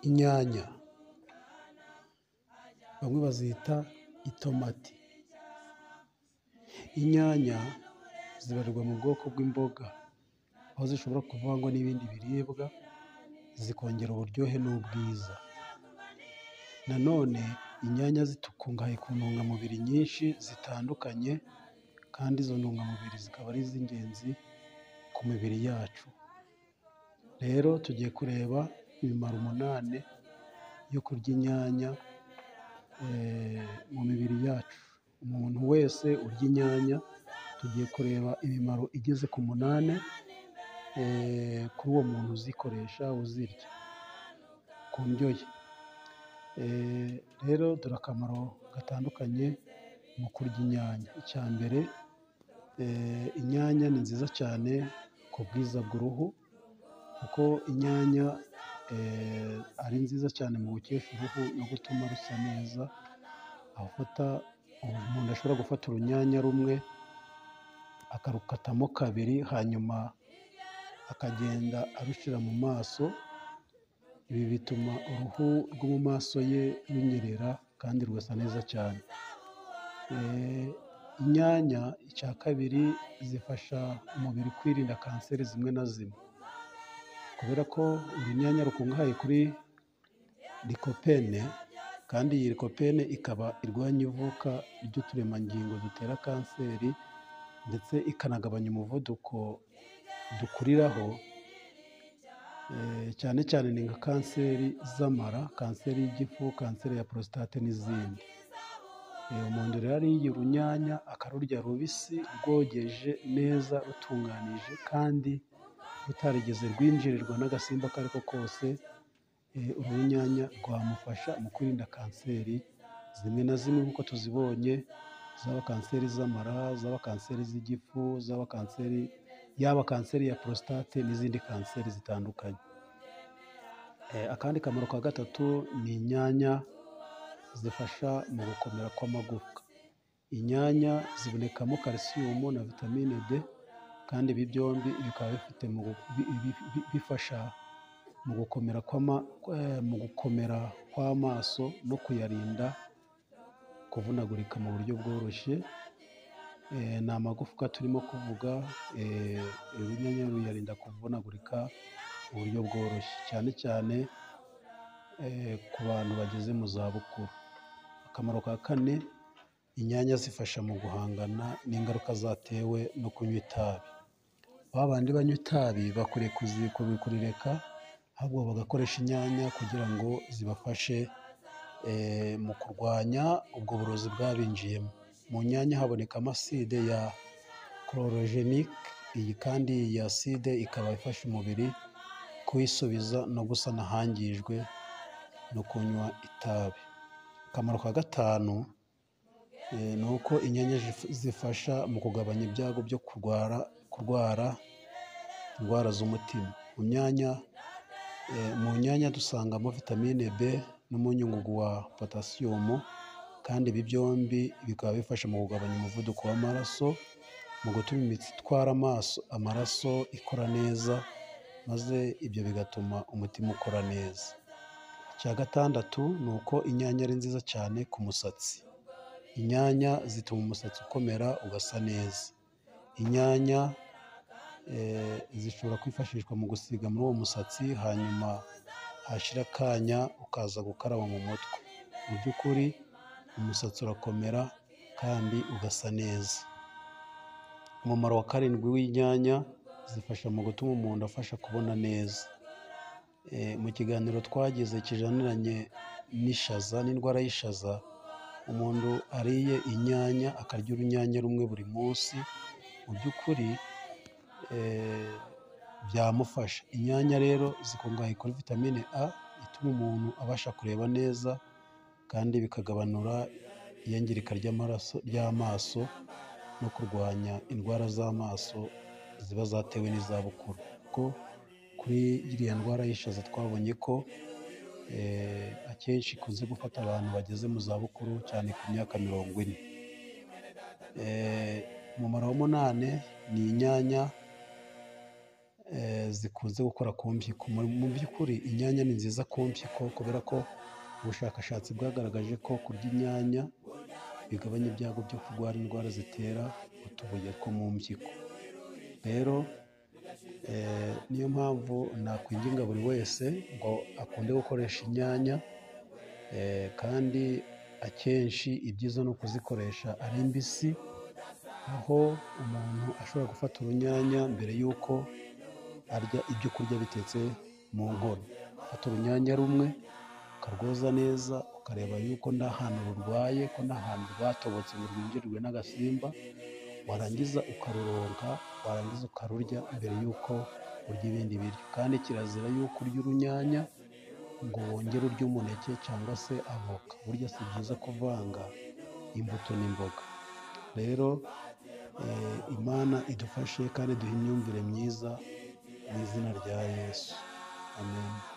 inyanya, bamwe bazita itomati. Inyanya zibarirwa mu bwoko bw'imboga, aho zishobora kuvangwa n'ibindi biribwa zikongera uburyohe n'ubwiza. Nanone inyanya zikungahaye ku ntungamubiri nyinshi zitandukanye, kandi izo ntungamubiri zikaba ari iz'ingenzi ku mibiri yacu. Rero tugiye kureba imimaro umunani yo kurya inyanya mu mibiri yacu. Umuntu wese urya inyanya tugiye kureba imimaro igeze ku munani kuri uwo muntu uzikoresha, uzirya ku ndyo ye. Rero dore akamaro gatandukanye mu kurya inyanya. Icya mbere inyanya ni nziza cyane ku bwiza bw'uruhu, kuko inyanya ari nziza cyane mu gukesha uruhu no gutuma rusa neza, aho ufata umuntu ashobora gufata urunyanya rumwe akarukatamo kabiri, hanyuma akagenda arushyira mu maso, ibi bituma uruhu rwo mu maso ye runyerera kandi rugasa neza cyane. Inyanya icya kabiri zifasha umubiri kwirinda kanseri zimwe na zimwe, kubera ko urunyanya rukungahaye kuri likopene, kandi iyi likopene ikaba irwanya ivuka ry'uturemangingo dutera kanseri, ndetse ikanagabanya umuvuduko dukuriraho, cyane cyane ni nka kanseri z'amara, kanseri y'igifu, kanseri ya porositate n'izindi. Umuntu rero ariye urunyanya akarurya rubisi, rwogeje neza, rutunganije, kandi rutarigeze rwinjirirwa n'agasimba ako ari ko kose, uru runyanya rwamufasha mu kwirinda kanseri zimwe na zimwe nk'uko tuzibonye, zaba kanseri z'amara, zaba kanseri z'igifu, zaba kanseri, yaba kanseri ya porositate n'izindi kanseri zitandukanye. Akandi kamaro ka gatatu ni inyanya zifasha mu gukomera kw'amagufwa. Inyanya zibonekamo karisiyumu na vitamine D, kandi ibi byombi bikaba bifasha mu gukomera mu gukomera kw'amaso no kuyarinda kuvunagurika mu buryo bworoshye. Ni amagufwa turimo kuvuga, urunyanya ruyarinda kuvunagurika mu buryo bworoshye, cyane cyane ku bantu bageze mu zabukuru. Akamaro ka kane, inyanya zifasha mu guhangana n'ingaruka zatewe no kunywa itabi. Ba bandi banywa itabi bakwiriye kurireka, ahubwo bagakoresha inyanya kugira ngo zibafashe mu kurwanya ubwo burozi bwabinjiyemo. Mu nyanya habonekamo aside ya chlorogenic, iyi kandi iyi aside ikaba ifasha umubiri kuwisubiza no gusana ahangijwe no kunywa itabi. Akamaro ka gatanu ni uko inyanya zifasha mu kugabanya ibyago byo kurwara indwara z'umutima. Mu nyanya dusangamo vitamine B n'umunyungugu wa potasiyumu, kandi ibi byombi bikaba bifasha mu kugabanya umuvuduko w'amaraso, mu gutuma imitsi itwara amaraso ikora neza, maze ibyo bigatuma umutima ukora neza. Icya gatandatu ni uko inyanya ari nziza cyane ku musatsi. Inyanya zituma umusatsi ukomera ugasa neza. Inyanya zishobora kwifashishwa mu gusiga muri uwo musatsi, hanyuma hashira akanya ukaza gukaraba mu mutwe. Mu by'ukuri umusatsi urakomera kandi ugasa neza. Umumaro wa karindwi w'inyanya, zifasha mu gutuma umuntu afasha kubona neza. Mu kiganiro twagize kijaniranye n'ishaza n'indwara y'ishaza, umuntu ariye inyanya akarya urunyanya rumwe buri munsi, mu by'ukuri byamufasha. Inyanya rero zikungahaye kuri vitamine A, ituma umuntu abasha kureba neza, kandi bikagabanura iyangirika ry'amaso no kurwanya indwara z'amaso ziba zatewe n'izabukuru, kuko kuri iriya ndwara y'ishaza twabonye ko akenshi ikunze gufata abantu bageze mu zabukuru, cyane ku myaka mirongo ine. Umumaro w'umunani ni inyanya eh, zikunze gukora ku mpyiko Mu- mu by'ukuri inyanya ni nziza ku mpyiko kubera ko ubushakashatsi bwagaragaje ko kurya inyanya bigabanya ibyago byo kurwara indwara zitera utubuye two mu mpyiko rero eh, niyo mpamvu nakwinginga buri wese ngo akunde gukoresha inyanya eh, kandi akenshi ibyiza ni ukuzikoresha ari mbisi aho umuntu ashobora gufata urunyanya mbere y'uko arya ibyo kurya bitetse mu nkono ufata urunyanya rumwe ukarwoza neza ukareba yuko nta hantu rurwaye ko nta hantu rwatobotse ngo rwinjirwe n'agasimba warangiza ukaruronka warangiza ukarurya mbere y'uko urya ibindi biryo kandi kirazira y'uko urya urunyanya ngo wongere urya umuneke cyangwa se avoka burya si byiza kuvanga imbuto n'imboga rero eh, imana idufashe kandi duhe imyumvire myiza mu izina rya yesu amen